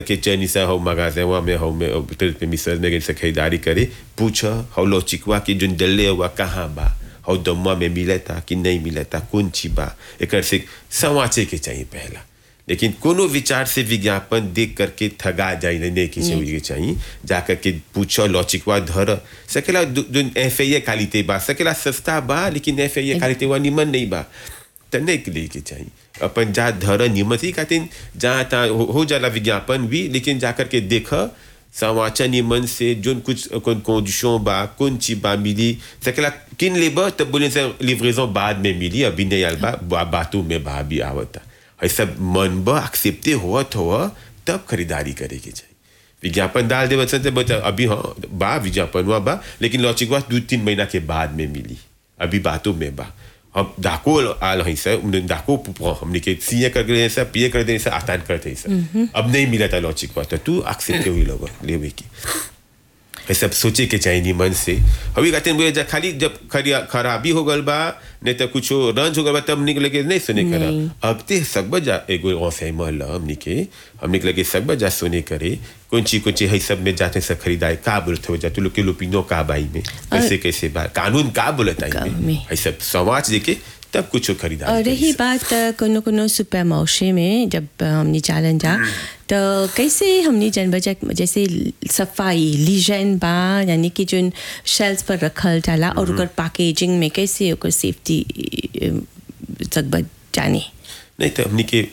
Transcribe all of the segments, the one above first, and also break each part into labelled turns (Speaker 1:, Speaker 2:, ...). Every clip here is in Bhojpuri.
Speaker 1: के चैनी से हो मगाजेवा में हो में होटल पे मिसल में से खरीदारी करे पूछ हो लो चिकवा की जोन डले हुआ कहाँ बा हो दम्मा में मिलता कि नहीं मिलता कौन ची बा एक से समाचे के चाहिए पहला लेकिन कोनो विचार से विज्ञापन देख करके ठगा जाए नहीं कि चाहिए चाहिए जाकर के पूछो लॉचिकवा धर सकेला जो एफ ए क्वालिटी बा सकेला सस्ता बा लेकिन एफ ए क्वालिटी वा निमन नहीं बा तो नहीं के लिए के चाहिए अपन जा धर निमन ही खातिर जहाँ तहाँ हो, हो जाला विज्ञापन भी लेकिन जाकर के देख समाचार निमन से जोन कुछ कौन कंडीशन बा कौन चीज बा मिली सकेला किन लेबर तब बोले से लिवरेजन बाद में मिली अभी नहीं आल बा बातों में बा भी आवता है सब मन बा एक्सेप्टे हुआ हुआ तब खरीदारी करे के चाहिए विज्ञापन डाल दे बच्चन से बता अभी हाँ बा विज्ञापन हुआ बा लेकिन लॉचिक हुआ दो तीन महीना के बाद में मिली अभी बातों में बा हम डाको आल हैं सर डाको हमने के सीए कर गए सर पिए कर दे सर आतान करते सर अब नहीं मिला था लॉचिक हुआ तो तू एक्सेप्ट हुई लोग लेवे की ये सब सोचे के चाहिए मन से अभी कहते हैं जा खाली जब खराबी हो गल बा नहीं तो कुछ रंज हो गल बा तब निकले के नहीं सुने करा अब ते सकब जा एगो औसे महल हमने के हम निकले के सकब जा सुने करे कौन चीज कौन चीज है सब में जाते सब खरीदाए का बोलते हो जा तू लोग के लोपिनो का बाई में कैसे कैसे बा कानून का बोलता है है सब समाज देके तब कुछ खरीदारी
Speaker 2: और रही बात कोनो कोनो सुपर मौसे में जब हमने चालन जा तो कैसे हमने जन बजा जैसे सफाई लीजन बा यानी कि जो शेल्फ पर रखल जाला और ओकर पैकेजिंग में कैसे ओकर सेफ्टी सब जाने
Speaker 1: नहीं तो हमने के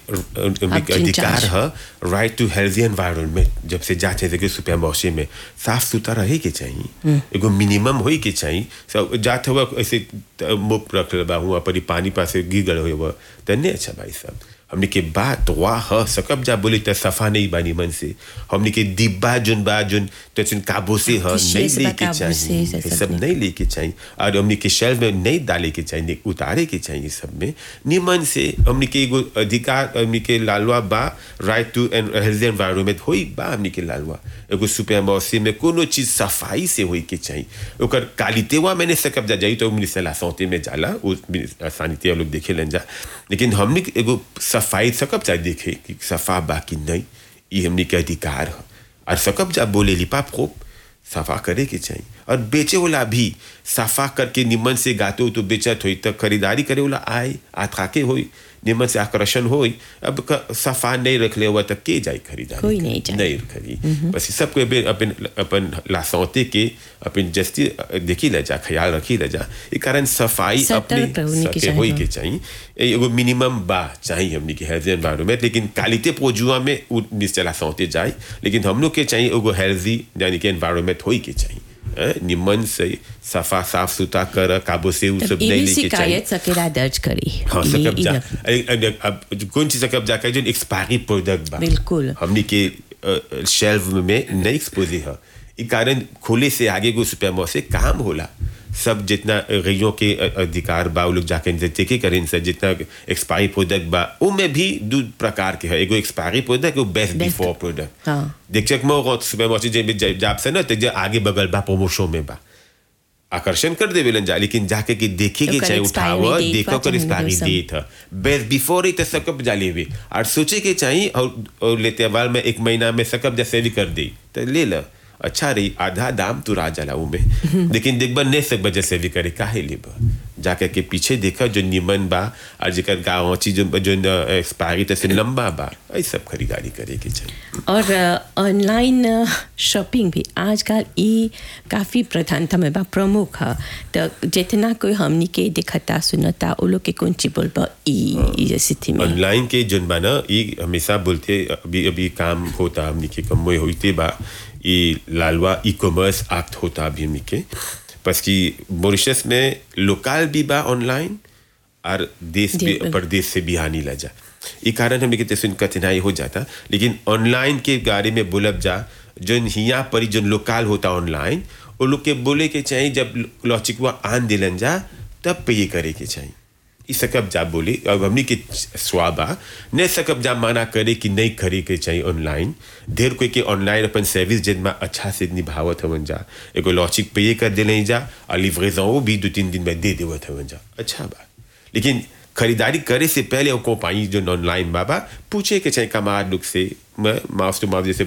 Speaker 1: अधिकार है राइट टू हेल्थी एनवायरमेंट जब से जाते थे सुपर मौसे में साफ सुथरा रहे के चाहिए एगो मिनिमम हो के चाहिए सब जाते हुआ ऐसे मुख रख बा हुआ पर पानी पास गिर गए हुआ तो नहीं अच्छा भाई साहब हमने के बात वाह ह सकब जा बोले तो सफा नहीं बानी मन से हमने के डिब्बा जुन बा जुन तो जुन काबू से ह नहीं लेके चाहिए सब नहीं लेके चाहिए और हमने के शेल्फ में नहीं डाले के चाहिए उतारे के चाहिए सब में निमन से हमने के एगो अधिकार हमने के लालवा बा राइट टू हेल्थी एनवायरमेंट होई बा हमने के लालवा एगो सुपर मौसम में कोनो चीज सफाई से होई के चाहिए ओकर कालितेवा मैंने सकब जा जाई तो मिनिस्टर ला सौते में जाला वो सानिते लोग देखे लन जा लेकिन हमने एगो सफाई सकब जा देखे कि सफा बा कि नहीं ये हमने के अधिकार है और सकब जा बोले लिपा खूब सफा करे के चाहिए और बेचे वाला भी सफा करके निमन से गाते हो तो बेचत हो तो खरीदारी करे वाला आए आथाके हो निमन से आकर्षण हो अब सफा नहीं रख ले हुआ तो के जाए खरीदारी
Speaker 2: कोई नहीं जाए
Speaker 1: नहीं खरी बस सबको अपन अपन लासौते के अपन जस्ती देखी ले जा ख्याल रखी ले जा ये कारण सफाई अपने सके होई के चाहिए एगो मिनिमम बा चाहिए हमने के हेल्थी एनवायरमेंट लेकिन क्वालिटी पोजुआ में निश्चय लासौते जाए लेकिन हम लोग के चाहिए एगो हेल्थी यानी कि एनवायरमेंट होई के चाहिए निमन से सफा साफ सुथरा कर काबू से वो सब नहीं लेके
Speaker 2: शिकायत सकेला दर्ज करी
Speaker 1: हाँ सकब जा अब कौन चीज सकब जाकर जो एक्सपायरी प्रोडक्ट बा
Speaker 2: बिल्कुल
Speaker 1: हमने के शेल्फ में नहीं एक्सपोज है ई कारण खोले से आगे को सुपर से काम होला सब जितना गैयों के अधिकार बा लोग जाके देखे करें सर जितना एक्सपायरी प्रोडक्ट बा वो में भी दो प्रकार के है एगो एक्सपायरी प्रोडक्ट एगो बेस्ट बिफोर प्रोडक्ट
Speaker 2: हाँ
Speaker 1: देख चक मो सुपर मॉर्सी जाप से ना तो आगे बगल बा प्रमोशन में बा आकर्षण कर दे बेलन जा लेकिन जाके के देखे के चाहे उठाव देखो कर एक्सपायरी डेट है बेस्ट बिफोर ही तो सकब जा लेवे और सोचे के चाहिए और, और लेते वाल में एक महीना में सकब जैसे भी कर दे तो ले लो अच्छा रही आधा दाम तू रा जला में लेकिन देखबा नहीं सकबा जैसे भी करे काहे लेब जाके के पीछे देखा जो निमन बा और जेकर गाँव चीज जो एक्सपायरी तसे लंबा बा ये सब खरीदारी करे के चाहिए
Speaker 2: और ऑनलाइन शॉपिंग भी आजकल ये काफ़ी प्रधानता में बा प्रमुख है तो जितना कोई हमनी के दिखता सुनता वो लोग के कौन चीज बोल बा ई स्थिति में
Speaker 1: ऑनलाइन के जोन बा ना ये हमेशा बोलते अभी अभी काम होता हमनी के कम होते बा ये लालवा ई कॉमर्स एक्ट होता अभी हमनी के बस कि मॉरिशस में लोकल भी बा ऑनलाइन और देश भी प्रदेश से भी आने लगा ये कारण हमें कहते सुन कठिनाई हो जाता लेकिन ऑनलाइन के बारे में बोलब जा जो हिया पर जो लोकल होता ऑनलाइन वो लोग के बोले के चाहिए जब लॉचिकवा आन दिलन जा तब पे ये करे के चाहिए ई सकब जा बोले अब हमनी के स्वाबा न सकब जा माना करे कि नहीं खरी के चाहिए ऑनलाइन ढेर कोई के ऑनलाइन अपन सर्विस जिन में अच्छा से निभावत हवन जा एगो लॉचिक पे कर दे जा और लिवरेजन भी दो तीन दिन में दे देवत हवन जा अच्छा बा लेकिन खरीदारी करे से पहले वो पाई जो ऑनलाइन बाबा पूछे के चाहिए कमार लोग से में माउस टू माउस जैसे